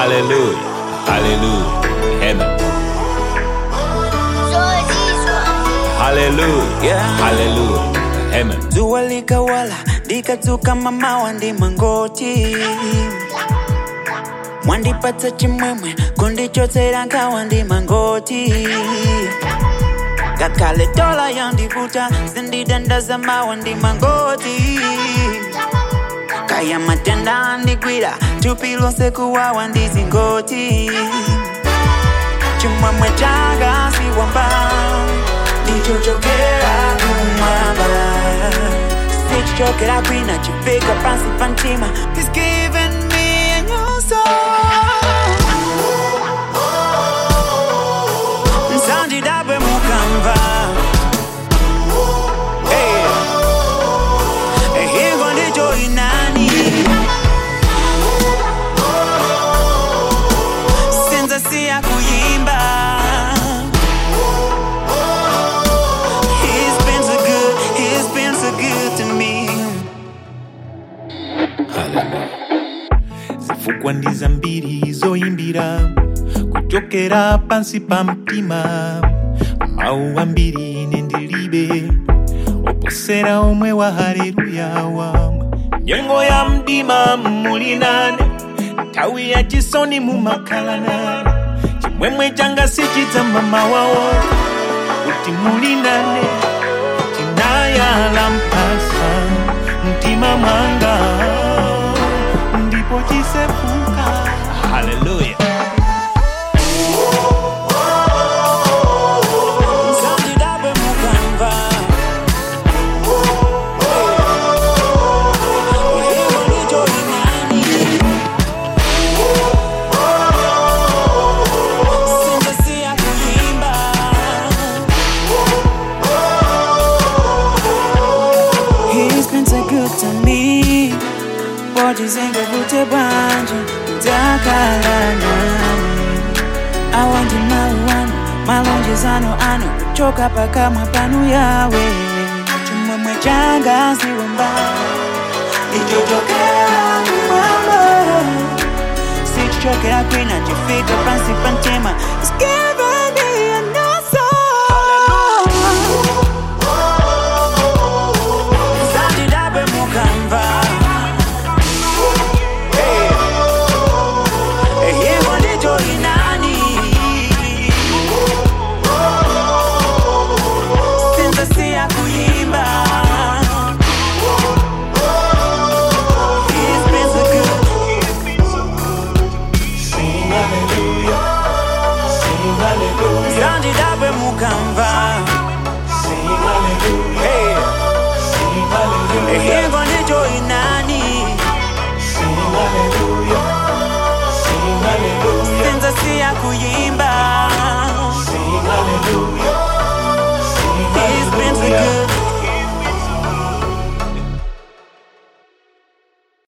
Hallelujah. Hallelujah. Amen. Hallelujah. Hallelujah. Amen. zuwa likawala likadzuka mamawa ndi mangoti mwandipatsa chimwemwe kundichotsera nkhawa ndi mangoti ngakhale dola yandivuta zindidandaza mawa ndi mangoti kaya matenda andigwira thupi lonse kuwawa ndi zingoti chimwemwe changa siwamba ndichochokera kumwamba sichichokera kwina chifika pansi pa mtima He's given me a new soul msandidabwe mukamva Hey. Eh, hingo ndicho inani sinza siya kuyimba He's been so good, he's been so good to me zifukwa ndi zambiri zoyimbira kuchokera pansi pa mtima mawu ambiri ine ndilibe oposera omwe wa haleluya wamwe nyengo ya mdima muli nane nthawi ya chisoni mumakhala nane chimwemwe changa sichidzama mawawo kuti muli nane chinayala mphasa mtima mwanga ndipo chisefuka Hallelujah. msandidabwe mukamva hingo ndicho inani sinza siya kuyimba He's been so good to me Bojizenga vute bwanje Dakala nami Awandi mauano Malonjezano ano Kuchoka paka mapanu yawe Chimwemwe changa siwamba Ichochokera kumama Sichichokera kwina chifika pansi pa mtima It's given me a new soul Zandidabwe mukamva Hey. Eh, hingo ndicho inani sinza siya kuyimba He's been so good. Zandidabwe mukamva Hey. Eh, hingo ndicho inani sinza siya kuyimba